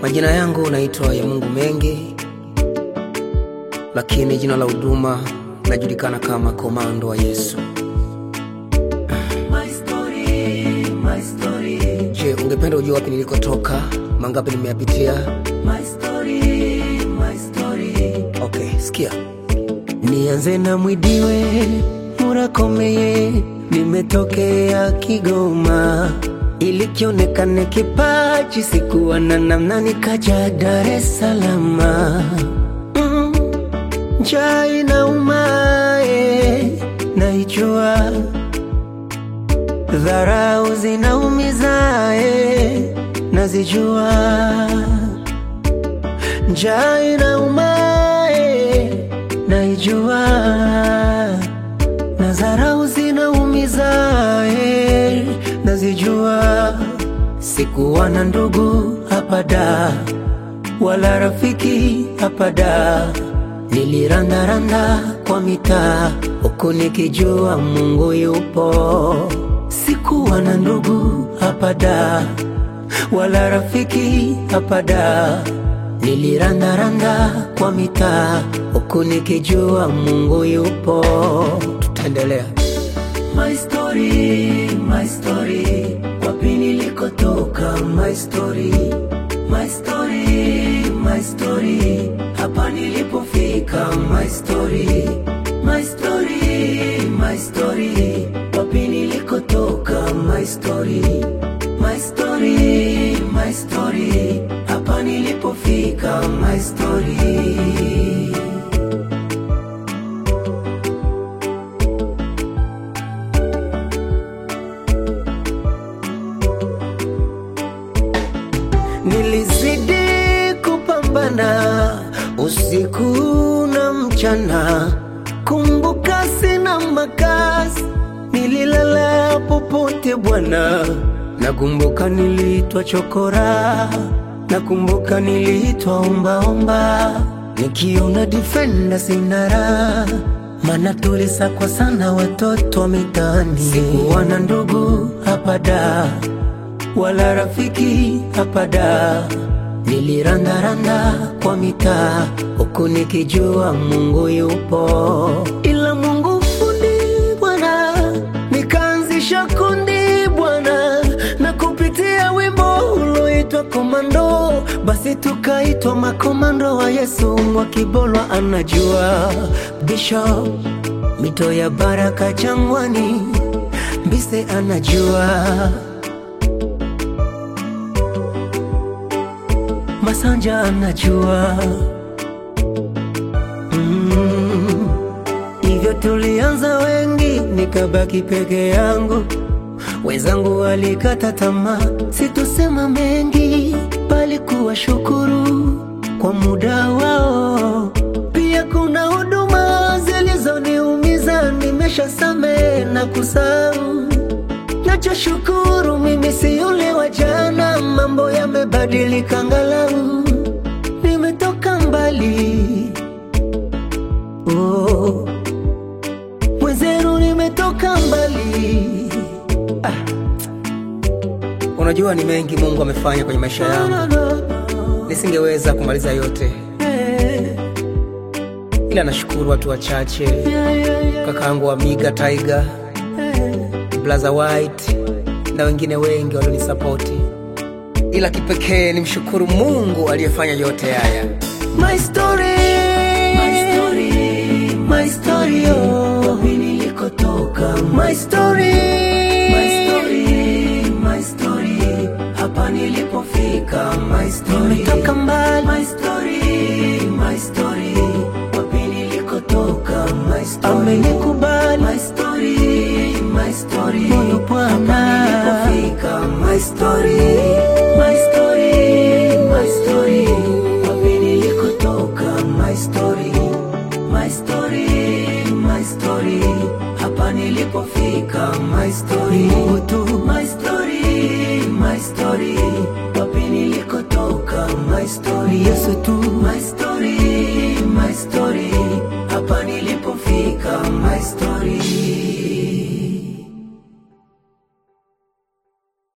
Majina yangu naitwa ya Mungu Mengi, lakini jina la huduma najulikana kama Komando wa Yesu. My story, my story, Je, ungependa ujua wapi nilikotoka, mangapi nimeyapitia? my story, my story. Okay, sikia. Nianze na Mwidiwe Murakomeye, nimetokea Kigoma ili kionekane kipaji, sikuwa na namna, nikaja Dar es Salaam. Mm, njaa inauma, eh, naijua dharau zinaumiza, eh, nazijua njaa inauma, eh, naijua na dharau zinaumiza, eh, nazijua. Sikuwa na ndugu hapa da wala rafiki hapa da, nilirandaranda kwa mitaa huku nikijua Mungu yupo. Sikuwa na ndugu hapa da wala rafiki hapa da, nilirandaranda kwa mitaa huku nikijua Mungu yupo. Tutaendelea. My story, my story, wapi nilikotoka, my story, my story, my story, hapa nilipofika, my story, my story, my story, wapi nilikotoka, my story, my story, my story, hapa nilipofika, my story. Nilizidi kupambana usiku na mchana, kumbuka sina makazi, nililala popote Bwana. Nakumbuka niliitwa chokora, nakumbuka niliitwa ombaomba, nikiona defender sina raha maana tulisakwa sana watoto wa mitaani. Sikuwa na ndugu hapa da wala rafiki hapa da, nilirandaranda kwa mitaa huku nikijua Mungu yupo, ila Mungu fundi Bwana, nikaanzisha kundi Bwana, na kupitia wimbo uloitwa Komando, basi tukaitwa makomando wa Yesu. Mwakibolwa anajua Bishop, mito ya baraka jangwani, Mbise anajua Masanja anajua mm. Hivyo tulianza wengi, nikabaki peke yangu, wenzangu walikata tamaa. Situsema mengi, bali kuwashukuru kwa muda wao. Pia kuna huduma zilizoniumiza, nimeshasamehe na kusahau Nachoshukuru mimi si yule wa jana, mambo yamebadilika, angalau nimetoka mbali. Oh, mwenzenu nimetoka mbali. Unajua ni mengi Mungu amefanya kwenye maisha No, yangu, no, no. nisingeweza kumaliza yote, Eh, ila nashukuru watu wachache, yeah, yeah, yeah, kakaangu Amiga Tiger, eh. Blaza White na wengine wengi walionisapoti, ila kipekee nimshukuru Mungu aliyefanya yote haya. My story, my story, my story, oh. Wapi nilikotoka, my story, my story, my story, hapa nilipofika, my story, nimetoka mbali, my story, my story, wapi nilikotoka, my story, amenikubali, my story, my story, moyo Bwana, hapa nilipofika, my story.